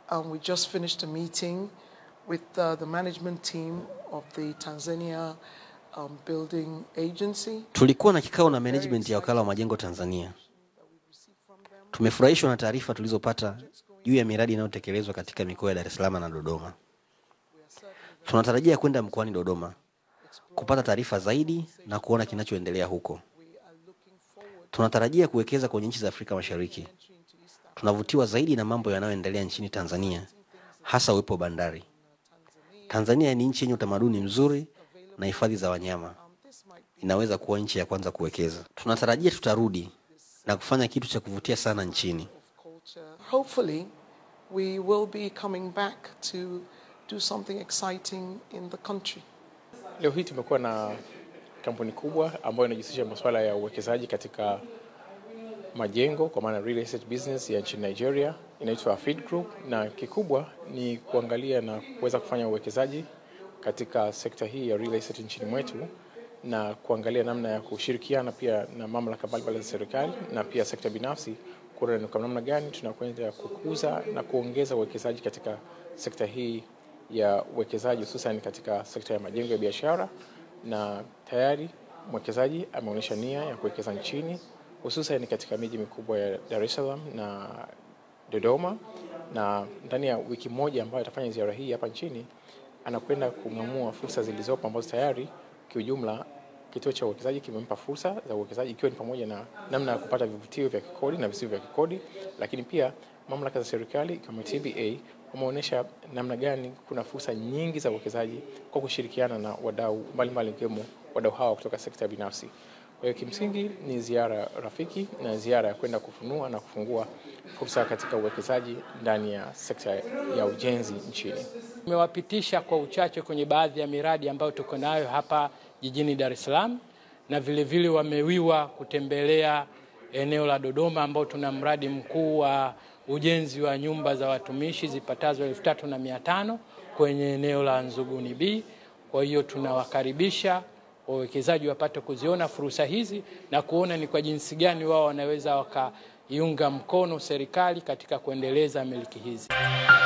Um, we just finished a meeting with uh, the management team of the Tanzania um, Building Agency. Tulikuwa na kikao na management ya wakala wa majengo Tanzania. Tumefurahishwa na taarifa tulizopata juu ya miradi inayotekelezwa katika mikoa ya Dar es Salaam na Dodoma. Tunatarajia kwenda mkoani Dodoma kupata taarifa zaidi na kuona kinachoendelea huko. Tunatarajia kuwekeza kwenye nchi za Afrika Mashariki. Tunavutiwa zaidi na mambo yanayoendelea nchini Tanzania, hasa uwepo wa bandari. Tanzania ni nchi yenye utamaduni mzuri na hifadhi za wanyama. Inaweza kuwa nchi ya kwanza kuwekeza. Tunatarajia tutarudi na kufanya kitu cha kuvutia sana nchini. culture. Hopefully, we will be coming back to do something exciting in the country. Leo hii tumekuwa na kampuni kubwa ambayo inajihusisha masuala ya uwekezaji katika majengo kwa maana real estate business ya nchini Nigeria inaitwa Afid Group, na kikubwa ni kuangalia na kuweza kufanya uwekezaji katika sekta hii ya real estate nchini mwetu na kuangalia namna ya kushirikiana pia na mamlaka mbalimbali za serikali na pia sekta binafsi kuona ni kwa namna gani tunakwenda kukuza na kuongeza uwekezaji katika sekta hii ya uwekezaji hususan katika sekta ya majengo ya biashara, na tayari mwekezaji ameonyesha nia ya kuwekeza nchini hususan katika miji mikubwa ya Dar es Salaam na Dodoma, na ndani ya wiki moja ambayo atafanya ziara hii hapa nchini anakwenda kung'amua fursa zilizopo ambazo tayari kiujumla kituo cha uwekezaji kimempa fursa za uwekezaji ikiwa ni pamoja na namna ya kupata vivutio vya kikodi na visivyo vya kikodi, lakini pia mamlaka za serikali kama TBA wameonyesha namna gani kuna fursa nyingi za uwekezaji kwa kushirikiana na wadau mbalimbali ikiwemo wadau hawa kutoka sekta binafsi. Kwa hiyo kimsingi ni ziara rafiki na ziara ya kwenda kufunua na kufungua fursa katika uwekezaji ndani ya sekta ya ujenzi nchini. Tumewapitisha kwa uchache kwenye baadhi ya miradi ambayo tuko nayo hapa jijini Dar es Salaam, na vile vile wamewiwa kutembelea eneo la Dodoma ambao tuna mradi mkuu wa ujenzi wa nyumba za watumishi zipatazo elfu tatu na mia tano kwenye eneo la Nzuguni B. Kwa hiyo tunawakaribisha wawekezaji wapate kuziona fursa hizi na kuona ni kwa jinsi gani wao wanaweza wakaiunga mkono serikali katika kuendeleza miliki hizi.